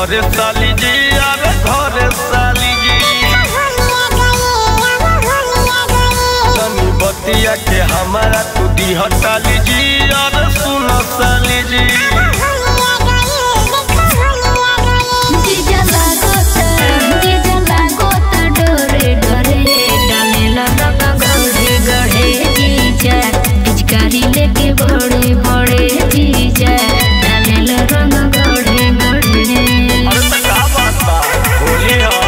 घरे साली जी अरे घरे साली जी तनी बतिया के हमारा तू दी हटाली जी अरे सुन साली जी जीजा लागोता जीजा लागोता डोरे डोरे डालेला रंगा गढ़े गढ़े जीजा पिचकारी लेके बड़े बड़े जीजा डालेला रंगा गढ़े गढ़े अरे तो का बात बा होली ह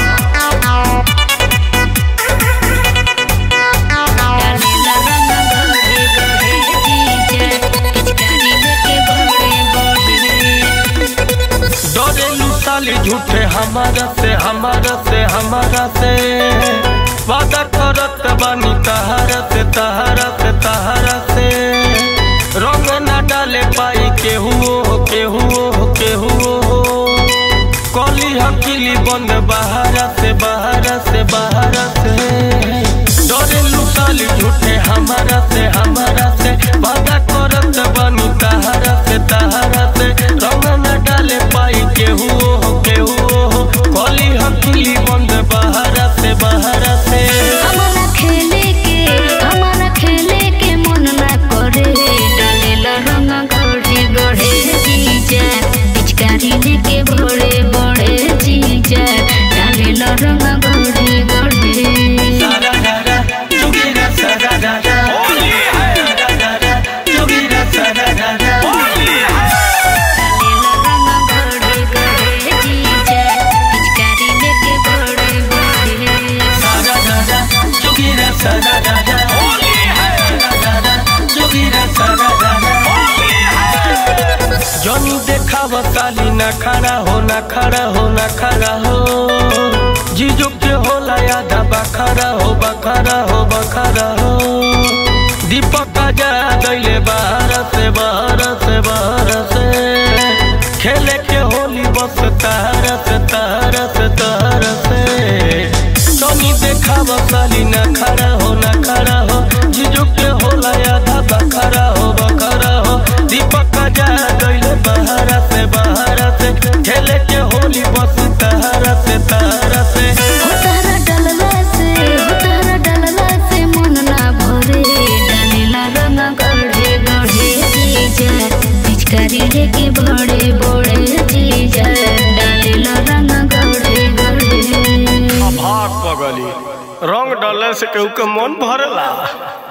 डालेला रंगा गढ़े गढ़े जीजा पिचकारी लेके बड़े बड़े डरेलू साली झूठे हमारा से हमारा से हमारा से वादा करत बानी तहारा से तहारा से तहारा से रंग ना डाले पाई केहू हो केहू हो केहू हो कली हकीली बंद बहारा से बहारा से बहारा से डरेलू साली झूठे हमारा से हमारा से वादा करत बानी तहारा से तहारा से रंग न डाले पाई केहू हो केहू हो कली हकीली बंद बहारा से बहारा से हमारा खेले के हमारा खेले के मन ना करे डालेला रंग गढ़े गढ़े जीजा पिचकारी लेके बड़े बड़े जीजा डालेला रंग गढ़े गढ़े सारा दादा चुगीरा सारा दादा सारा दादा चुगीरा सारा दादा डालेला रंग गढ़े गढ़े जीजा पिचकारी लेके बड़े बड़े सारा दादा चुगीरा सारा दादा सारा दादा चुगीरा सारा दादा जनी देखाव साली ना खड़ा हो ना खड़ा हो ना खड़ा हो जीजू के होला यादा बखरा हो बखरा हो बखरा हो दीपक जा दैले बाहर से बाहर से बाहर से खेले के होली बस तार से तार से तार से तनी देखाव साली ना खड़ा हो ना खड़ा हो जीजू के होला यादा बखरा हो बखरा हो दीपक जा दैले बाहर से बाहर से खेले के होली बस तार से तार से उतारा डलला से उतारा डलला से मन ना भरे डालेला रंग गढ़े गढ़े जीजा पिचकारी लेके बड़े बड़े जीजा डालेला रंग गढ़े गढ़े भाग पगली रंग डाले से केहू के मन भरला